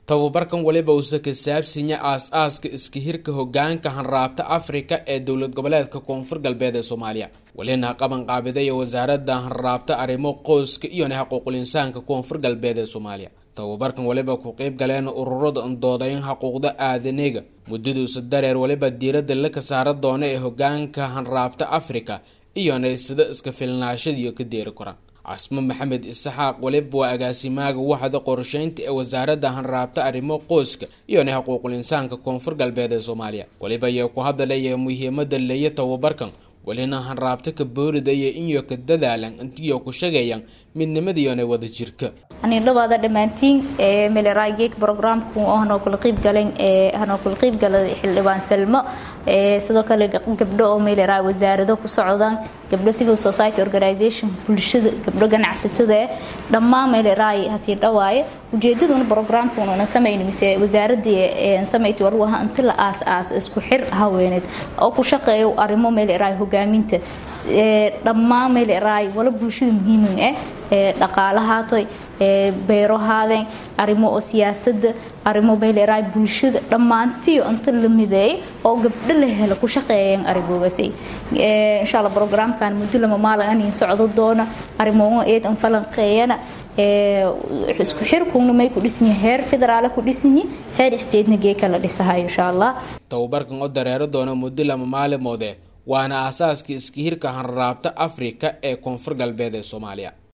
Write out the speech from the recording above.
tababarkan waliba uuse ka saabsinya aas-aaska iska hirka hogaanka hanraabta afrika ee dowlad goboleedka koonfur galbeed ee soomaaliya welina qaban qaabiday wasaaradda hanraabta arrimo qoyska iyona xuquuqul insaanka koonfur galbeed ee soomaaliya tababarkan waliba ku qeyb galeen ururada doodayn xuquuqda aadaniga muddaduusa dareer waliba diiradda laka saara doona ee hogaanka hanraabta afrika iyona sida iska filnaashadiiyo ka deeri koraan casmo maxamed isaxaaq waliba waa agaasimaaga waxda qorsheynta ee wasaaradda hanraabta arrimo qoyska iyona xuquuqul insaanka koonfur galbeed ee soomaaliya waliba ayaa ku hadalaya muhiimada leeya tababarkan welina hanraabta ka booridaya inyo ka dadaalan intiyo ku shagayaan midnimadiiona wada jirka dhawaada dhammaantiin meleraageek brograamku hanoo kula qiib galeen hanoo kula qiib galay xildhibaan salmo sidoo kale gabdho oo meeleraay wasaarado ku socdaan gabdho civil society organization bulshada gabdho ganacsatada dhammaan meeleraay hasii dhawaaye ujeedaduna brograamkuna samayn mise wasaaradii samayti war waha inta la aas aas isku xir haweeneed oo ku shaqeeyo arrimo meeleraay hogaaminta dhammaan meeleraay wala bulshada muhiimin ah dhaqaalahaatoy beero haadeen arrimo oo siyaasada arrimo meeleraay bulshada dhammaantiyo inta la mideeyay oo gabdho la helo ku shaqeeyeen arrimogasay insha allah brograamkan muddo lama maalin aniin socdo doona arrimo eedan falanqeeyana isku xirkuna may ku dhisnyi heer federaale ku dhisnyi heer statena geeka la dhisahayo insha allah tababarkan oo dareero doona muddo lama maalimoode waana aasaaska iska hirka hanraabta afrika ee koonfur galbeed ee soomaaliya